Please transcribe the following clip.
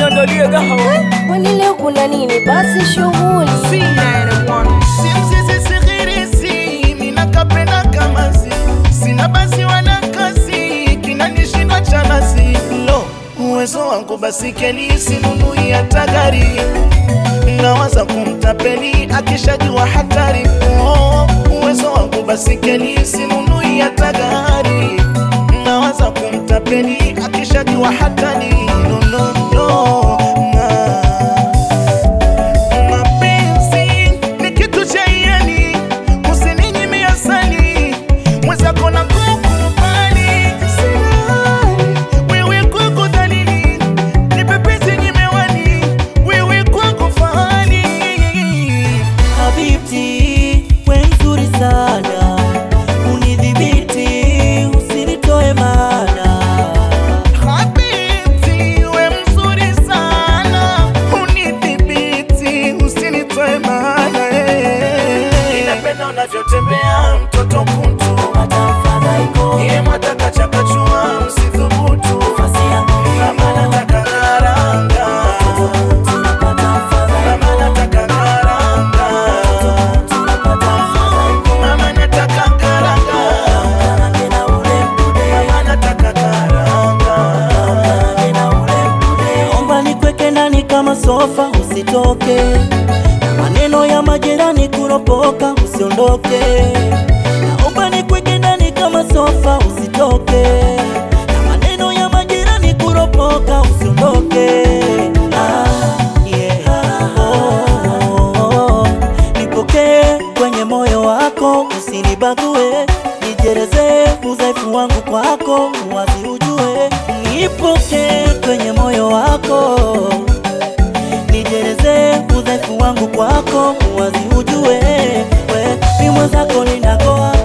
niandalie gahawa. Kwani leo kuna nini? Basi shughuli simsisisihirisi minakapenda kamazi sina basi wala kazi kinanishinda cha nazi lo uwezo wangu basi keli sinunui hata gari nawaza kumtapeli akishajua hatari oh, uwezo wangu basi keli sinunui hata gari nawaza kumtapeli akishajua hatari no, no, no, na. Mapenzi ni kitu cha hiari, usininyime asali, mwenzako na kukubali. Silali, wewe kwangu dhalili, nipe penzi nyimewani, wewe kwangu fahari. Habibti, we mzuri sana, unidhibiti, usinitoe mana. Habibti, we mzuri sana, unidhibiti, usinitoe maana, eh. Ninapenda unavyotembea mtoto kuntu Iye mwataka chakachua msithubutu Mama nataka karanga Mama nataka karanga Mama nataka karanga Mama nataka karanga Naomba nikweke ndani kama sofa, usitoke na maneno ya majirani kuropoka, usiondoke. Naomba nikweke ndani kama sofa, usitoke na maneno ya majirani kuropoka, usiondoke. Ah, yeah. Oh, oh, oh. Nipokee kwenye moyo wako, usinibague, nijereze udhaifu wangu kwako, wazi ujue. Nipokee kwenye moyo wako, nijereze udhaifu wangu kwako, wazi ujue. We ni mwenzako ninakoa